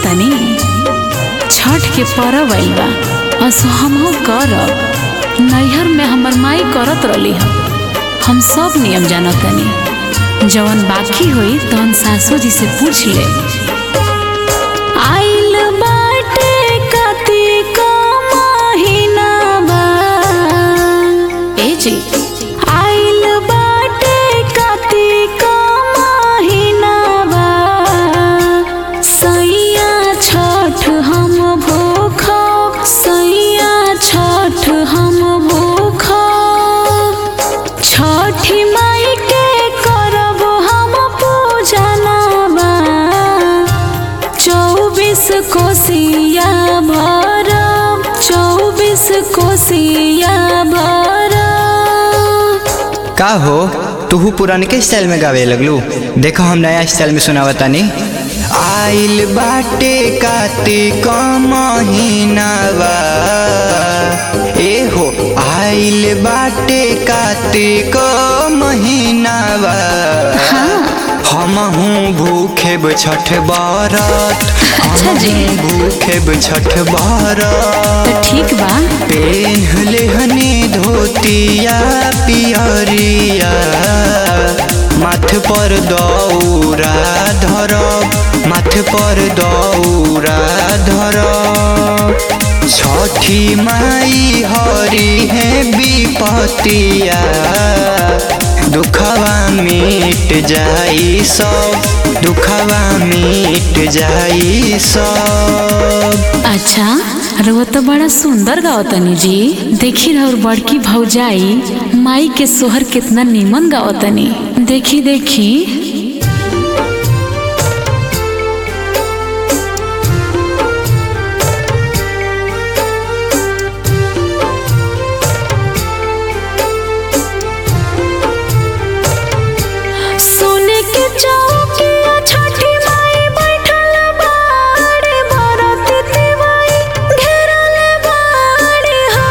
तनी छठ के परब आइल बा असो हमहू करब नैहर में हमर माई करत रहली हम हम सब नियम जानत तनी जवन बाकी होई तवन सासू जी से पूछ ले आइल बाटे कार्तिक महिनावा ए जी आइल बाटे कार्तिक महिनावा सैया छठ हम भूख सैया छठ हम भूख छठी माई के करब हम पूजनवा चौबीस कोसिया भरब चौबीस कोसिया भरब का हो तूहू पुरानके स्टाइल में गावे लगलू देखो हम नया स्टाइल में सुनावा तानी आइल बाटे कार्तिक महीनावा ए हो आइल बाटे कार्तिक महीनावा हमहू भूखेब छठ बरत अच्छा जी। हमहू भूखेब छठ बरत तो ठीक बा पेन्हले हनी धोतिया पियरिया माथ पर दौरा धरब माथ पर दौरा धरब छठी माई हरी है विपतिया दुखवा मिट जाई सब दुखवा मिट जाई सब अच्छा रउआ तो बड़ा सुंदर गावतनी जी देखी रउर बड़की भौजाई माई के सोहर कितना नीमन गावतनी देखी देखी सोने के चौकिया छठी माई बैठल बाड़े भरत तिवाई घेरल बाड़े हो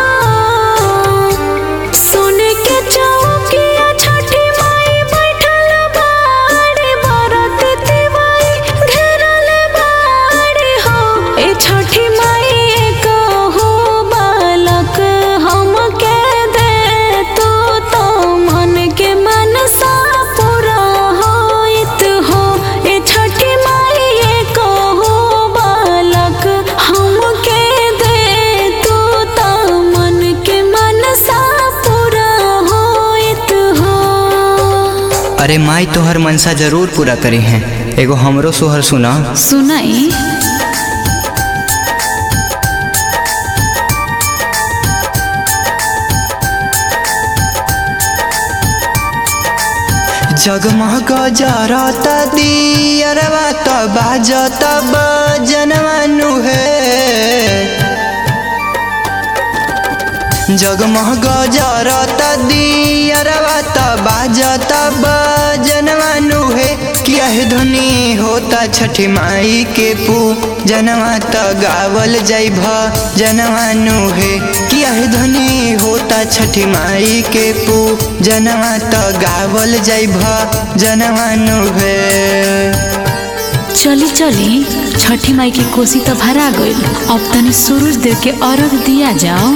सोने के चौकिया छठी माई बैठल बाड़े भरत तिवाई घेरल बाड़े हो ए छठी माई कहो बालक हमके दे तू तो मन के मनसा पूरा होइत हो ए छठी माई कहो बालक हमके दे तू तो मन के मनसा पूरा होइत हो अरे माई तोहर मनसा जरूर पूरा करी हैं एगो हमरो सोहर सुना सुनाई जगमग जरत दियरवा त बाजत बजनवानु हे जगमग जरत दियरवा त बाजत बजनवानु हे किया है धुनी होता छठी माई के पू जनवा त गावल जाई भ जनवानु हे किया है धुनी होता छठी माई के पू जनवा त गावल जाई भ जनवानु हे चली चली छठी माई की कोसी तो भरा गईल अब तनी सूरज देव के अर्घ दिया जाओ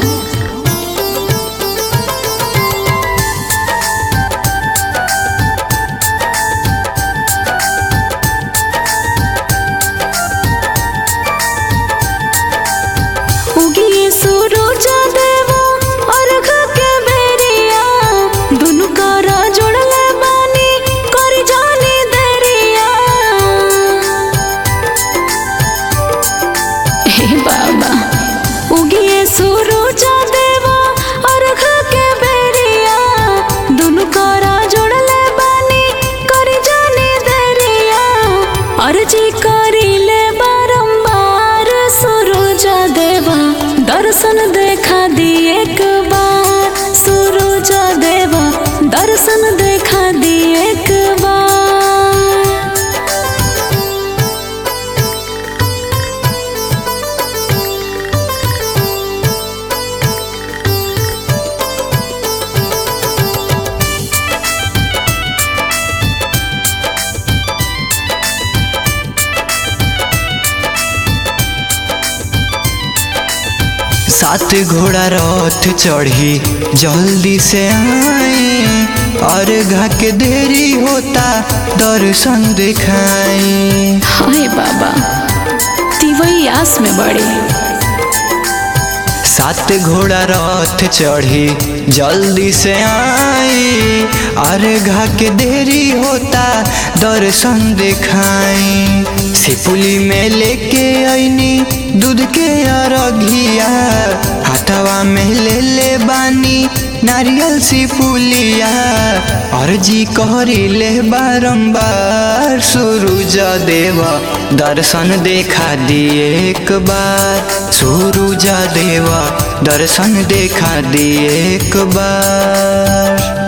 उगिए सूरज देवा अर्घ के बेरिया दुनु करा जोड़ले बानी कर जानी देरिया हे बाबा उगिए सूरज सात घोड़ा रथ चढ़ी जल्दी से आई और घा के देरी होता दर्शन दिखाई हाय बाबा तिवई आस में बड़े सात घोड़ा रथ चढ़ी जल्दी से आई अरे घा के देरी होता दर्शन दिखाई सिपुली में लेके आईनी दूध के अरघिया हाथवा में ले ले बानी नारियल सिपुलिया अर्जी करी ले बारंबार सूरज देव दर्शन देखा दिए एक बार सूरज देव दर्शन देखा दिए एक बार